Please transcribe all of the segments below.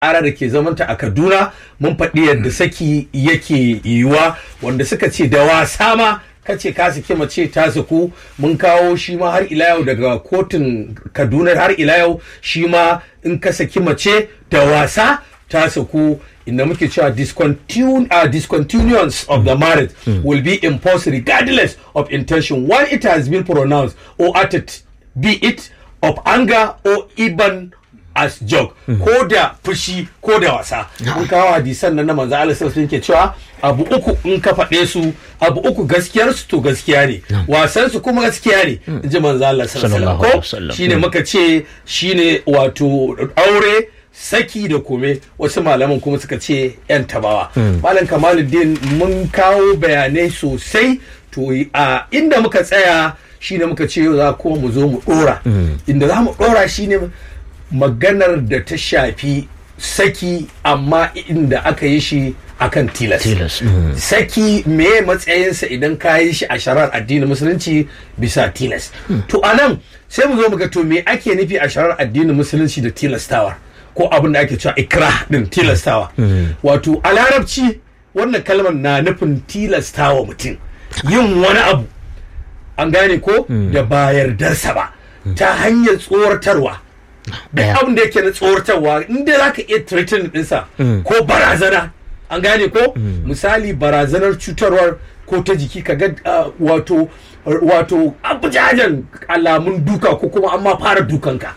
ara da ke zamanta a kaduna mun faɗi yadda saki yake yiwuwa wanda suka ce da wasa ma kace ka saki mace ta saku mun kawo shi ma har ila yau daga kotun kaduna har ila yau shi ma in ka saki mace da wasa ta saku inda muke cewa discontinu uh, discontinuance of the marriage will be imposed regardless of intention when it has been pronounced or uttered be it of anger or even as joke ko da fushi ko da wasa mun kawo hadisan nan na manzo Allah sallallahu ke cewa abu uku in ka faɗe su abu uku gaskiyar su to gaskiya ne wasan su kuma gaskiya ne in ji manzo Allah sallallahu alaihi wasallam ko shine muka ce shine wato aure saki da kome wasu malaman kuma suka ce yan tabawa malam kamaluddin mun kawo bayanai sosai to a inda muka tsaya shine muka ce yau za kuma mu zo mu dora inda za mu dora shine maganar da ta shafi saki amma inda aka yi shi akan tilas, tilas. saki me matsayinsa idan ka yi shi a sharar addinin musulunci bisa tilas to anan sai mu zo mu ga to me ake nufi a sharar addinin musulunci da tilastawa ko abin da ake cewa ikra din tilastawa wato a larabci wannan kalmar na nufin tilastawa mutum yin wani abu an gane ko da ba yardarsa ba ta hanyar tsoratarwa da abin da yake na tsoratarwa inda za ka iya threatening ɗinsa ko barazana an gane ko misali barazanar cutarwar ko ta jiki ka ga wato wato abujajen alamun duka ko kuma an ma fara dukanka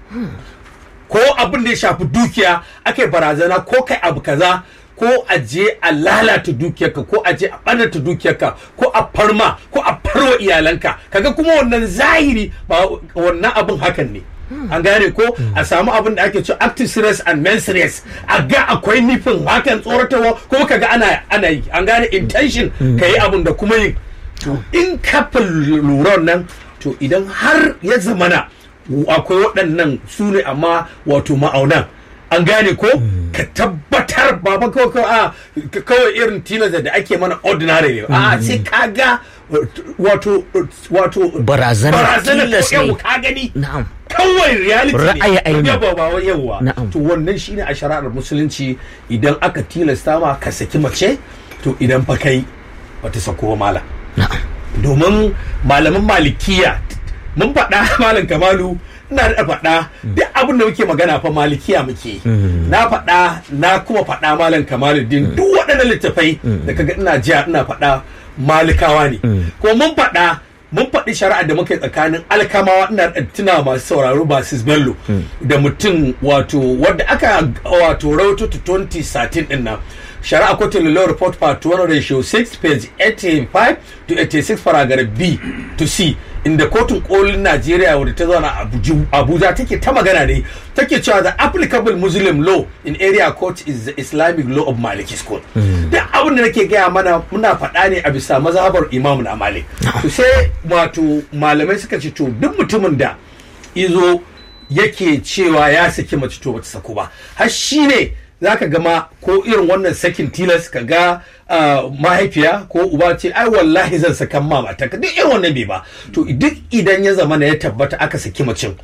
ko abin da ya shafi dukiya ake barazana ko kai abu kaza ko a je a lalata dukiyarka ko a je a ɓanata dukiyarka ko a farma ko a farwa iyalanka kaga kuma wannan zahiri ba wannan abin hakan ne an gane ko a samu abin da ake cewa active serious and men serious a ga akwai nufin hakan tsoratarwa kuma kaga ana ana yi an gane intention ka yi abin da kuma yin in ka lura nan to idan har ya zamana akwai waɗannan su ne amma wato ma'aunan an gane ko ka tabbatar ba ba kawai kawai irin tilas da ake mana ordinary ne a sai ka ga wato wato barazana tilas ne ka gani na'am kawai reality ne Ra'ayi aini. yawa ba wai yawa Na'am. to wannan shine a shari'ar musulunci idan aka tilasta ma ka saki mace to idan fa kai bata sako ba malam na'am domin malaman malikiya mun faɗa malam kamalu ina da faɗa duk abin da muke magana fa malikiya muke na faɗa na kuma faɗa malam kamalu din duk waɗannan littafai da kaga ina jiya ina faɗa malikawa ne ko mun faɗa mun faɗi shari'a da muka yi tsakanin alkamawa ina da tuna masu sauraro basis bello da mutum wato wadda aka wato rawato ta 2013 din nan shari'a kotun law report part 1 ratio 6 page 85 to 86 paragraph b to c inda kotun kolin najeriya wadda ta zauna a Abuja- abuja take ta magana ne take cewa the applicable muslim law in area court is the islamic law of maliki school duk abin da nake gaya mana muna faɗa ne a bisa mazhabar imam na malik to sai wato malamai suka ce to duk mutumin da izo yake cewa ya saki mace to bata saku ba har shi ne za ka gama ko irin wannan sakin tilas ka ga ah, mahaifiya ko uba ce ai wallahi zan sakan ma mata ka duk irin wannan bai ba to duk idan ya zama na ya tabbata aka saki macin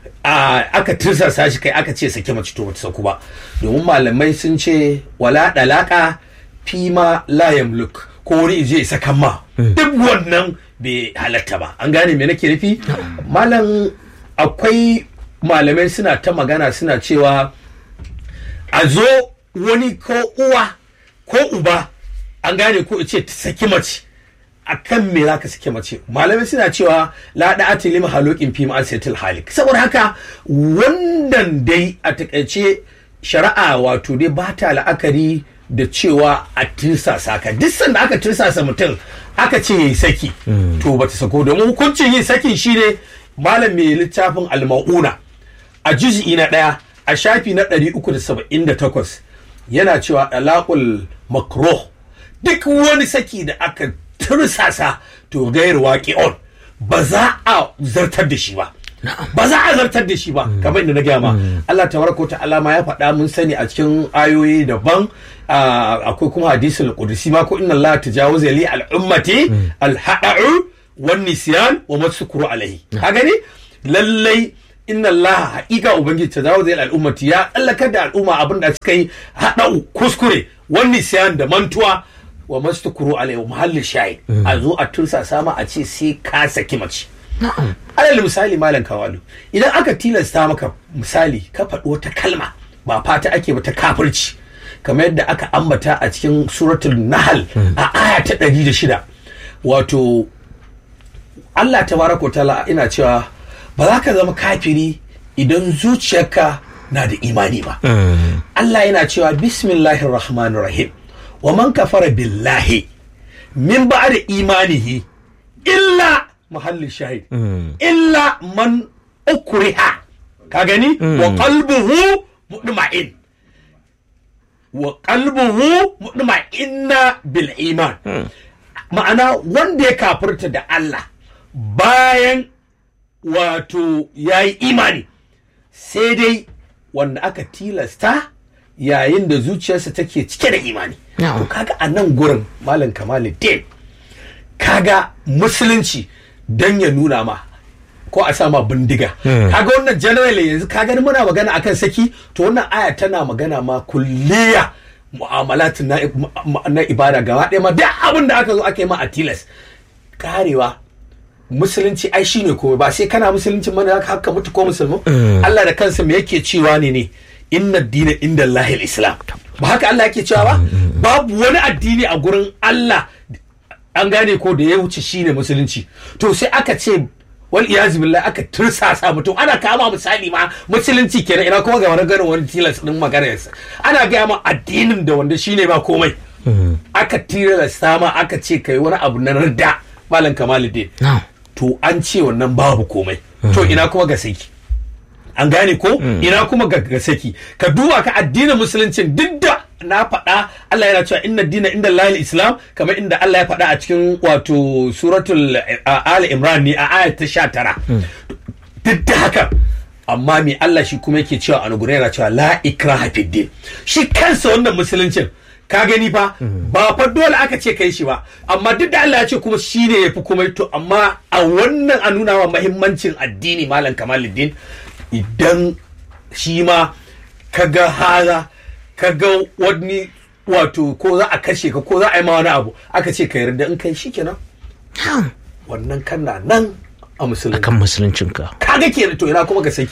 a aka tirsasa shi kai aka ce saki mace to bata saku ba domin malamai sun ce wala dalaka fima la yamluk ko wani je sakan ma duk wannan bai halatta ba an gane me nake nufi malam akwai malamai suna ta magana suna cewa a zo wani ko uwa ko uba an gane ko ce ta saki mace a kan me za ka saki mace malamai suna cewa la da atilim halokin fi ma'asiyatil halik saboda haka wannan dai a takaice shari'a wato dai ba ta la'akari da cewa a tirsasa ka duk sanda aka tirsasa mutum aka ce yayi saki to bata sako domin hukuncin yin sakin shine malam mai littafin almauna a juz'i na ɗaya a shafi na 378 yana cewa dalakul makro duk wani saki da aka tursasa to gayar waƙi'on ba za a zartar da shi ba ba za a zartar da shi ba kamar inda na gaya ma Allah tabaraka wa ta'ala ma ya faɗa mun sani a cikin ayoyi daban ah, akwai kuma hadisul qudsi ma ko inna Allah tajawaza li al ummati al hada'u wan nisyan wa masukuru alaihi ka gani lallai inna Allah haƙiƙa ubangiji ta zawo zai al'ummati ya tsallakar da al'umma abin da suka yi haɗa kuskure wani siyan da mantuwa wa mastukuru alayhi muhallin shayi a zo a tursa sama a ce sai ka saki mace alal misali malam kawalu idan aka tilasta maka misali ka faɗi wata kalma ba fata ake ba ta kafirci kamar yadda aka ambata a cikin suratul nahal a aya ta ɗari da shida wato Allah tabaraka wa ta'ala ina cewa ba za ka zama kafiri idan zuciyarka na da imani ba Allah yana cewa bismillahir rahmanir rahim wa man kafara billahi min ba'da imanihi illa mahallin shahid illa man ukriha ka gani wa qalbuhu mutma'in wa qalbuhu mutma'inna bil iman ma'ana wanda ya kafirta da Allah bayan wato ya yi imani sai dai wanda aka tilasta yayin da zuciyarsa take cike da imani to kaga a nan gurin malam kamaluddin kaga musulunci don ya nuna ma ko a sama bindiga kaga wannan generally yanzu ka gani muna magana akan saki to wannan aya tana magana ma kulliya mu'amalat na, na ibada gaba ɗaya ma duk abin da aka zo aka yi ma a tilas karewa musulunci ai shine komai ba sai kana musulunci mana haka mutu ko musulmi Allah da kansa me yake cewa ne ne inna dina inda Allahil islam ba haka Allah yake cewa ba babu wani addini a gurin Allah an gane ko da ya wuce shine musulunci to sai aka ce wal iyazu billahi aka tursasa mutum ana kama misali ma musulunci kenan ina kuma ga wani garin wani tilas din maganarsa ana gaya ma addinin da wanda shine ba komai aka tilasta ma aka ce kai wani abu na rida malam kamaluddin to an ce wannan babu komai to ina kuma ga saki an gane ko ina kuma ga saki ka duba ka addinin musuluncin duk da na faɗa Allah yana cewa inna dina inda lahil islam kamar inda Allah ya faɗa a cikin wato suratul ali imran ne a ayat ta sha tara duk da haka amma me Allah shi kuma yake cewa a nugure yana cewa la ikraha fid din shi kansa wannan musuluncin ka gani fa ba fa dole aka ce kai shi ba amma duk da Allah ya ce kuma shi ne ya fi komai to amma a wannan a nuna wa mahimmancin addini malam kamaluddin idan shi ma ka ga haza ka ga wani wato ko za a kashe ka ko za a yi ma wani abu aka ce ka yarda in kai shi kenan wannan kana nan a musulunci akan musuluncinka kaga kenan to ina kuma ga saki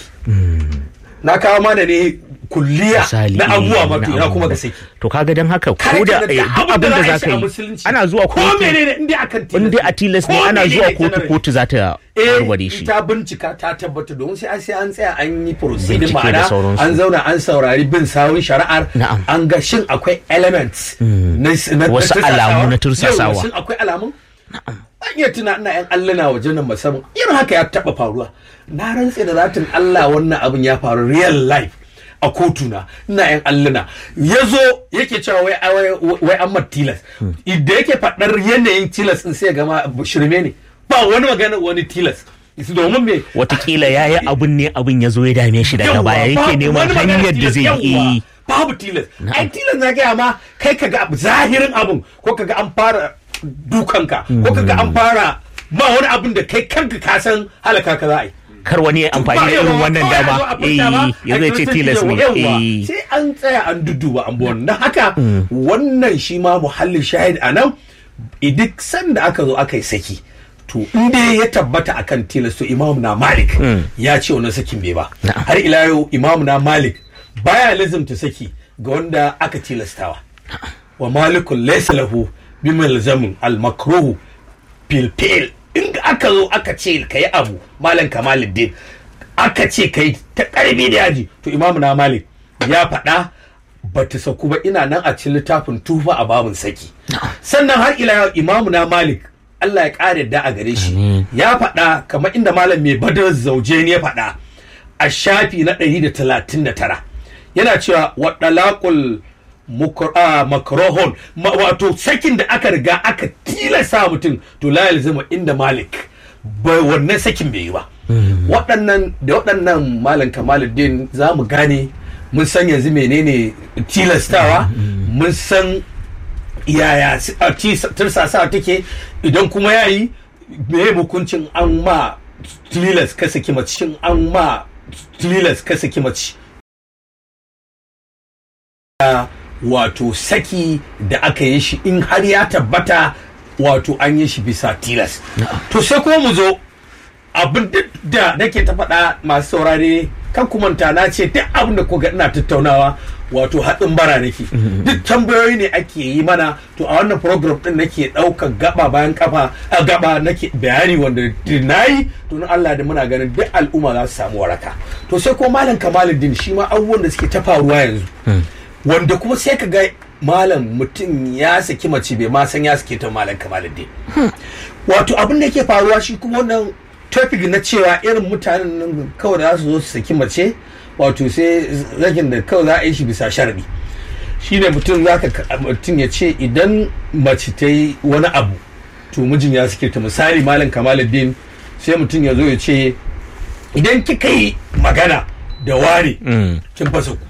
na kawo mana ne kulliya Misali, na abubuwa eh, ma na to ina kuma abubuwa. ga saki to kaga dan haka Kar ko ka da ga eh, duk abin da za ka yi musulunci. ana zuwa ko kotu menene in dai akan tilas in dai a tilas ne Ko ana zuwa menene kotu generally. kotu za ta warware shi ta bincika ta tabbata domin sai an sai an tsaya an yi proceeding Bincike da ma'ana sauransu. an zauna an saurari bin sawun shari'ar Na'am. an ga shin akwai elements na na- Wasu tursasawa. alamu na tursasawa. Yawwa, shin akwai alamun an iya tuna ina yan alluna wajen nan musamman irin haka ya taba faruwa na rantse da zatin Allah wannan abin ya faru real life a kotuna ina yan alluna ya zo yake cewa wai wai wai an mat tilas idan yake faɗar yanayin tilas din sai ya gama shirme ne ba wani magana wani tilas domin me watakila ya yi abun ne abun ya zo ya dame shi daga Yawwa, baya yake babu neman wani magana hanyar da tilas, zai yawwa, yi babu tilas ai tilas na gaya ma kai kaga abu zahirin abun ko kaga an fara dukanka ko kaga an fara ba wani abun da kai kanka ka san halaka ka za a yi kar wani ya amfani da irin wannan dama eh ya zai ce tilas ne eh sai an tsaya an duduba an buwan na haka wannan shi ma muhallin shahid a nan duk sanda aka zo aka yi saki to in dai ya tabbata akan tilas to imam na malik ya ce wannan sakin bai ba har ila yau imam na malik baya lazimta saki ga wanda aka tilastawa wa malikun laysa lahu bi malzamin al makruhu fil fil in aka zo aka ce ka yi abu malam kamaluddin aka ce ka yi ta karbi da yaji to imamu na malik ya faɗa ba ta sauku ba ina nan a cikin littafin tufa a babun saki sannan har ila yau imamu na malik Allah ya ƙara da a gare shi ya faɗa kamar inda malam mai badar zauje ne ya faɗa a shafi na 139 yana cewa waɗalaƙul makrohon wato sakin da aka riga aka tilasta mutum to la yalzama inda malik bai wannan sakin bai yi ba waɗannan da waɗannan malam kamaluddin za mu gane mun san yanzu menene tilastawa mun san yaya tirsasa take idan kuma yayi me hukuncin an ma tilas ka saki macin an ma tilas ka saki mace wato saki da aka yi shi in har ya tabbata wato an yi shi bisa tilas to sai kuma mu zo abin da nake ta faɗa masu saurare kan kumanta na ce duk abin da kuka ina tattaunawa wato haɗin bara nake duk tambayoyi ne ake yi mana to a wannan program din nake ɗaukar gaba bayan kafa a gaba nake bayani wanda na yi to na Allah da muna ganin duk al'umma za su samu waraka to sai ko malam kamaluddin shi ma abubuwan da suke ta faruwa yanzu wanda kuma sai ka ga malam mutum ya saki mace bai ma san ya sake ta malam kamaluddin wato abin da yake faruwa shi kuma wannan topic na cewa irin mutanen nan kawai za su zo su saki mace wato sai zakin da kawai za a yi shi bisa sharadi shine mutum za ka mutum ya ce idan mace ta yi wani abu to mijin ya suke ta misali malam kamaluddin sai mutum ya zo ya ce idan kika yi magana da ware kin fasa ku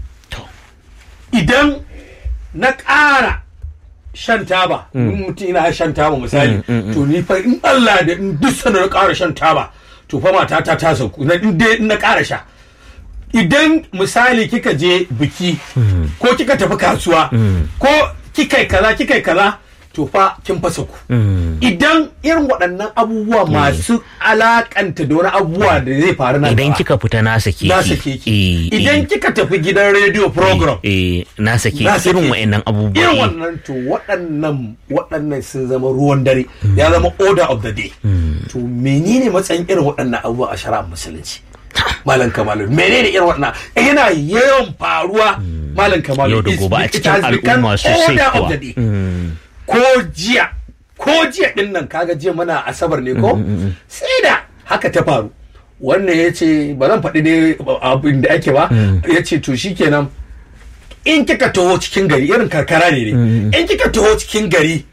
idan na ƙara shan taba in mutum ina shan taba misali to ni fa in Allah da in duk sanar ƙara shan taba to fa mata ta ta sauku na in dai na ƙara sha idan misali kika je biki ko kika tafi kasuwa ko kika kaza kika kaza to fa kin fasa ku idan irin waɗannan abubuwa masu alakanta da wani abubuwa da zai faru na idan kika fita na sake na sake ki idan kika tafi gidan radio program eh na sake irin waɗannan abubuwa irin wannan to waɗannan waɗannan sun zama ruwan dare ya zama order of the day to menene matsayin irin waɗannan abubuwa a shari'ar musulunci malam kamalu menene irin waɗannan yana yawan faruwa malam kamalu yau da gobe a cikin al'umma sosai kuwa ko jiya ko jiya din nan kaga jiya mana asabar ne ko sai da haka ta faru wannan ya ce ba zan faɗi ne abin da ake ba ya ce to shikenan in kika taho cikin gari irin karkara ne ne in kika taho cikin gari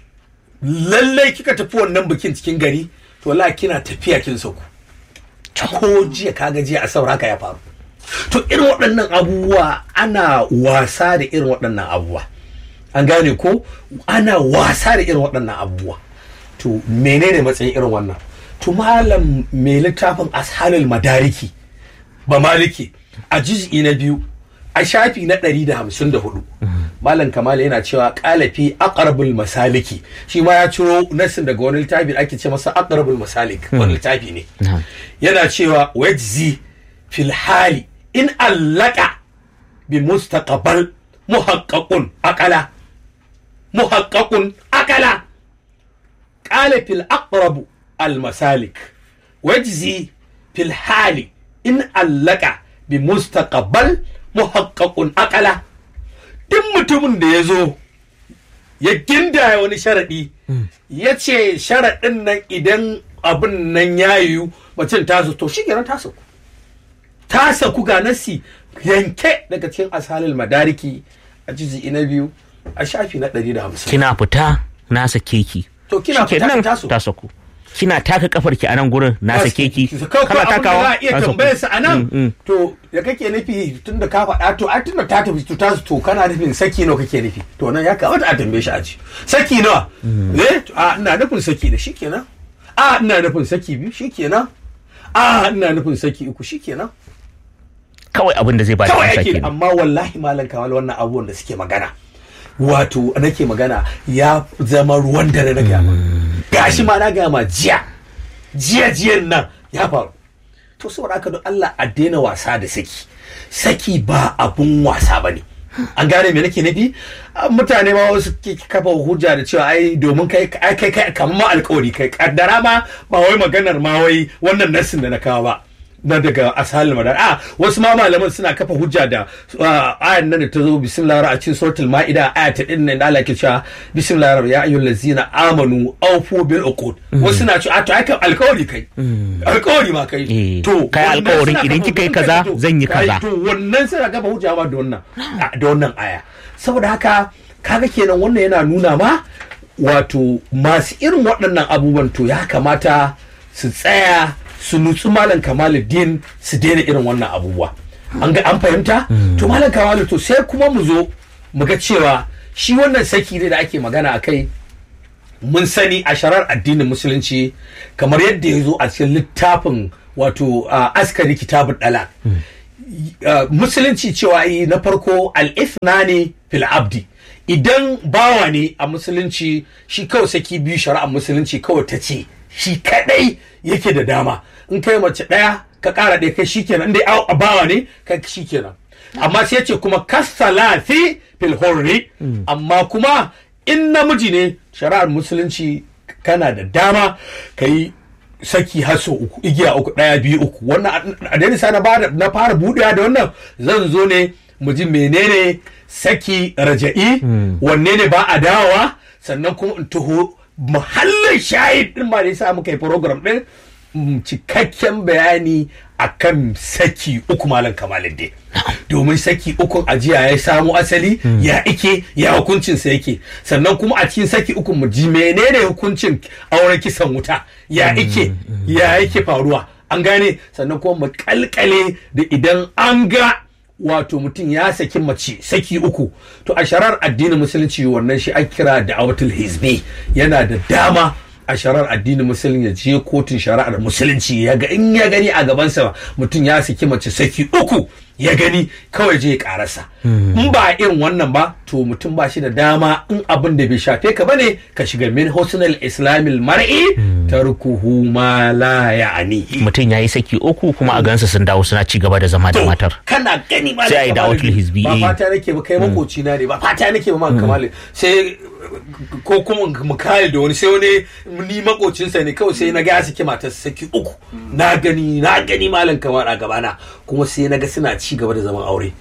lallai kika tafi wannan bikin cikin gari to la kina tafiya kin sauku ko jiya kaga jiya asabar haka ya faru to irin waɗannan abubuwa ana wasa da irin waɗannan abubuwa an gane ko ana wasa da irin waɗannan abubuwa to menene matsayin irin wannan to malam mai littafin ashalul madariki ba maliki a juz'i na biyu a shafi na ɗari da hamsin da hudu malam kamala yana cewa kalafi aqrabul masaliki shi ma ya ciro nasin daga wani littafi ake ce masa aqrabul masalik wani littafi ne yana cewa wajzi fil hali in allaka bi mustaqbal muhaqqaqun aqala muhaqqaqun aqala qala fil aqrab al masalik wajzi fil hali in allaka bi mustaqbal muhaqqaqun aqala duk mutumin da ya zo ya gindaya wani sharaɗi ya ce sharaɗin nan idan abin nan ya yiwu macin tasu to shi kenan tasu ta saku ga nasi yanke daga cikin asalin madariki a jizi na biyu a shafi na ɗari da hamsin. kina fita na sake ki to kina fita nan tasu ta saku kina taka kafar ki a nan gurin na sake ki kana takawa za a iya ta saku. tambayar sa a Mm, nan mm. to da kake nufi tun da ka faɗa to a tun da ta tafi to ta to kana nufin saki nawa kake nufi to nan ya kamata a tambaye shi a ji saki nawa eh to, a ina nufin saki da shikenan a ina nufin saki biyu shikenan a ina nufin saki uku shikenan kawai abin da zai ba da kawai amsa ake kenan amma wallahi malam kamal wannan abubuwan da suke magana wato nake magana ya zama ruwan dare na gama gashi ma na gama jiya jiya jiyan nan ya faru to saboda haka don Allah a daina wasa da saki saki ba abun wasa ba ne an gane me nake nufi Ah, mutane ma wasu ke kafa hujja da cewa ai domin kai ai kai kai kamar ma alkawari kai kaddara ma ba wai maganar ma wai wannan nassin da na kawo ba na daga asalin madar a wasu ma malaman suna kafa hujja da ah, ayan nan da ta zo bismillahir a cikin suratul maida aya ta din nan da Allah ke cewa bismillahir ya ayyuhal ladzina amanu awfu bil uqud wasu na cewa a to ai kai alkawari kai alkawari ma kai Eh, to kai wannan alkawarin suna idan kafa- kika yi kaza, to, zan yi kai- kaza. to wannan suna kafa hujja ma da wannan a- da wannan aya saboda haka kaga kenan wannan yana nuna ma wato masu irin waɗannan abubuwan to ya kamata su tsaya su nutsu malam kamaluddin su daina irin wannan abubuwa an ga an fahimta to malam kamalu to sai kuma mu zo mu ga cewa shi wannan saki ne da ake magana a kai mun sani a sharar addinin musulunci kamar yadda ya zo a cikin littafin wato askari kitabun dala musulunci cewa yi na farko al-ithnani fil abdi idan bawa ne a musulunci shi kawai saki biyu shari'ar musulunci kawai ta ce shi kadai yake da dama in kai mace daya ka kara ɗaya kai shikenan dai a bawa ne kai shikenan amma sai ce kuma kasalati fil hurri amma kuma in namiji ne shari'ar musulunci kana da dama ka yi saki haso uku igiya uku ɗaya biyu uku wannan a dalisa na na fara buɗewa da wannan zan zo ne mu ji menene saki raja'i wanne ne ba a dawowa sannan kuma in taho muhallin shahid din ba da yasa muka yi program din cikakken bayani akan saki uku malam kamalin dai domin saki ukun ajiya ya samu asali ya ike ya hukuncin sa yake sannan kuma a cikin saki ukun mu ji menene hukuncin auren kisan wuta ya ike ya yake faruwa an gane sannan kuma mu kalkale da idan an ga wato mutum ya saki mace saki uku to a sharar addinin musulunci wannan shi an kira da awatul hizbi yana da dama a sharar addinin musulunci ya je kotun shari'ar musulunci ya ga in ya gani a gabansa mutum ya saki mace saki uku ya gani kawai je ya karasa in ba irin wannan ba to mutum ba shi da dama in abin da bai shafe ka bane ka shiga min husnul islamil mar'i tarkuhu ma la ya'ni mutum yayi saki uku kuma a gansa sun dawo suna ci gaba da zama da matar kana gani ba sai ai dawatul hizbi ba fata nake ba kai makoci na ne ba fata nake ba ma kamali sai ko kuma mu kare da wani sai wani ni makocinsa ne kawai sai na ga saki matar saki uku na gani na gani malam kamar a gabana kuma sai na ga suna ci gaba da zaman aure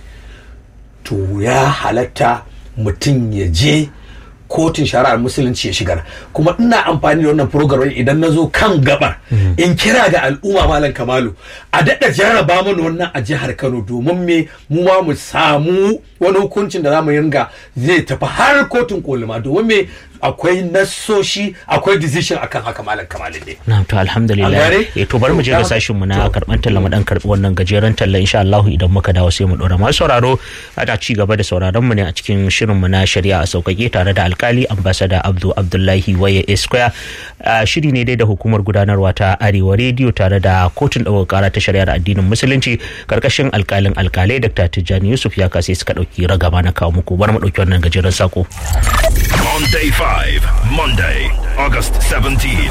to ya halatta mutum ya je kotun shari'ar musulunci ya shigar kuma ina amfani da wannan program idan na zo kan gabar in kira ga al'umma malam kamalu a daɗa jarraba mana wannan a jihar kano domin me mu ma mu samu wani hukuncin da zamu ringa zai tafi har kotun kolima domin me akwai nassoshi akwai decision akan haka malam kamalin ne na to alhamdulillah eh to bari mu je ga sashin mu na karban talla mu dan karbi wannan gajeren talla insha Allah idan muka dawo sai mu dora masu sauraro ana ci gaba da sauraron mu ne a cikin shirin mu na shari'a a sauƙaƙe tare da alkali ambassador Abdul Abdullahi Waye Esquire shiri ne dai da hukumar gudanarwa ta Arewa Radio tare da kotun ɗaukar kara ta shari'ar addinin musulunci karkashin alkalin alkalai Dr. Tijjani Yusuf ya kase suka ɗauki ragama na kawo muku bari mu ɗauki wannan gajeren sako. On day 5, Monday, August 17.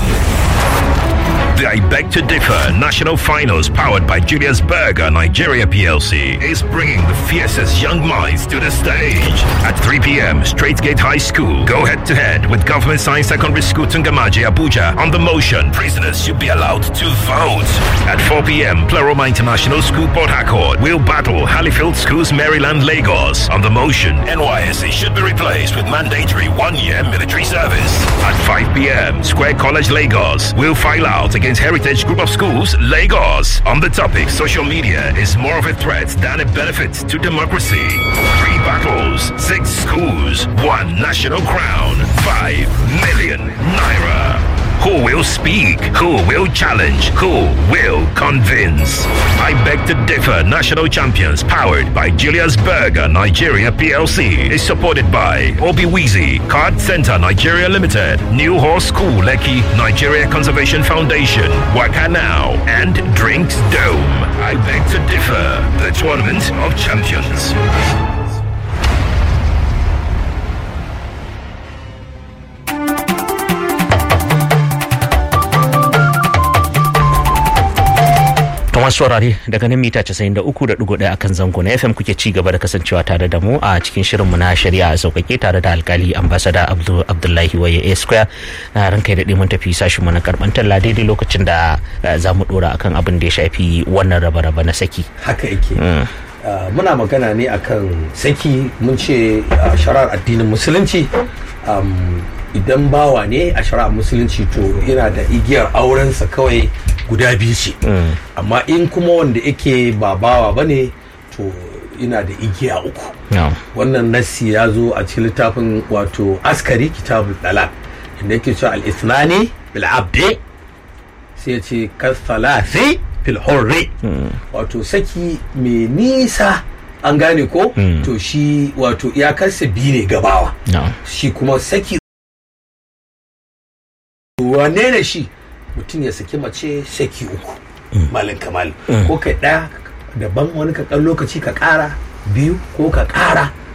The I Beg to Differ National Finals, powered by Julius Berger Nigeria PLC, is bringing the fiercest young minds to the stage. At 3 p.m., Straightgate High School go head to head with Government Science Secondary School Tungamaji, Abuja. On the motion, prisoners should be allowed to vote. At 4 p.m., Pleroma International School Port Harcourt will battle Halifield Schools, Maryland, Lagos. On the motion, NYSC should be replaced with mandatory one-year military service. At 5 p.m., Square College, Lagos will file out against Heritage Group of Schools, Lagos. On the topic, social media is more of a threat than a benefit to democracy. Three battles, six schools, one national crown, five million naira. Who will speak? Who will challenge? Who will convince? I beg to differ. National Champions, powered by Julius Berger Nigeria PLC, is supported by Obi Weezy, Card Center Nigeria Limited, New Horse School Lekki, Nigeria Conservation Foundation, Waka Now, and Drinks Dome. I beg to differ. The Tournament of Champions. Thomas Saurari daga nan mita 93.1 akan zango na FM kuke ci gaba da kasancewa tare da mu a cikin shirinmu na shari'a a sauƙaƙe tare da alkali ambasada Abdullahi Waye A Square na ranka da mun tafi sashin mu na karɓar talla daidai lokacin da za mu ɗora akan abin da ya shafi wannan raba-raba na saki. haka yake muna magana ne akan saki mun ce sharar addinin musulunci idan bawa ne a shari'ar musulunci to yana da igiyar aurensa kawai guda biyu ce amma in kuma wanda yake ba bawa ba ne to ina da igiya uku wannan nassi ya zo a cikin littafin wato askari kitabul dalal inda yake cewa al-ithnani bil abdi sai ya ce kasalasi fil hurri wato saki mai nisa an gane ko to shi wato iyakarsa biyu ne gabawa shi kuma saki wane ne shi mutum ya saki mace saki uku malam kamal ko kai ɗaya daban wani ka ɗan lokaci ka ƙara biyu ko ka ƙara